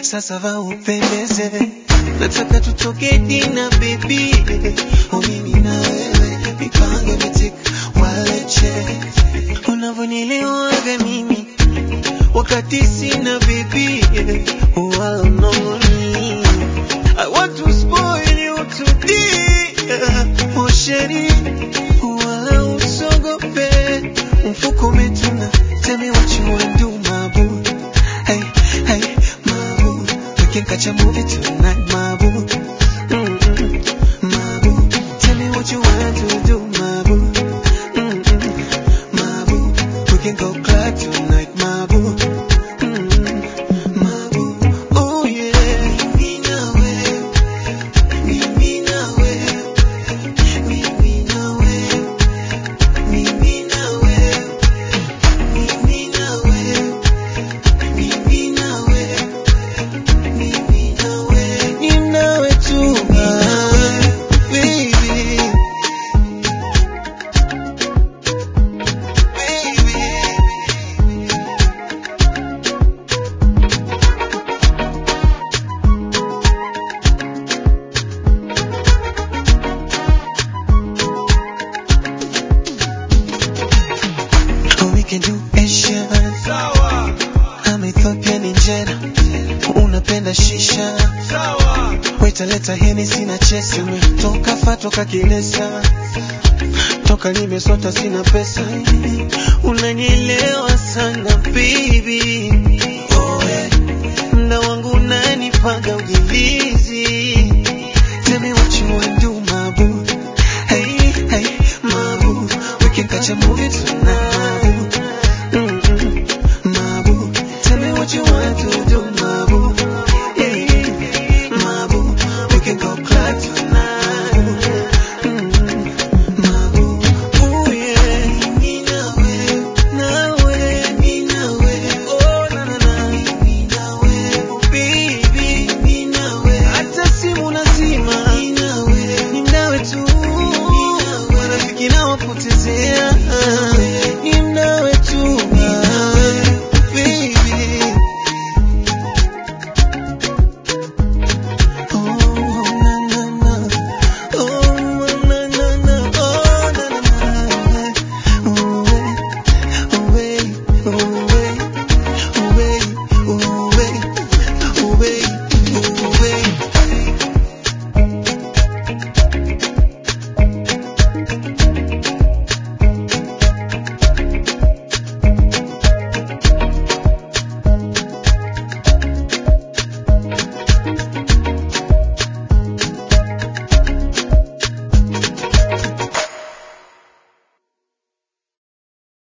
sasa va upendeze, nataka tutoke dina baby, oh mimi na wewe, mipango mitik waleche, unavyonielewaga mimi wakati sina baby, wala mnongoni, I want to spoil you today, oh sheri, wala usogope, mfuko umetuna, tell me what you wanna do my boo. Hey, hey, my boo. We can catch a movie tonight, my boo. Mm-mm, my boo. Tell me what you want to do, my boo. Mm-mm, my boo. We can go club tonight, my boo. Mm-mm, my boo. Oh yeah. Mimi nawe, mimi nawe, mimi nawe, mimi nawe, mimi nawe. Mimi nawe, mimi nawe, ni nawe tu, ah, baby. Oh, we can do Asian. Sawa, I'm Ethiopian injera. Unapenda shisha. sawa, Waita leta Hennessy na chesi. Toka fa toka kilesa. Toka nimesota sina pesa. Unanielewa sana baby.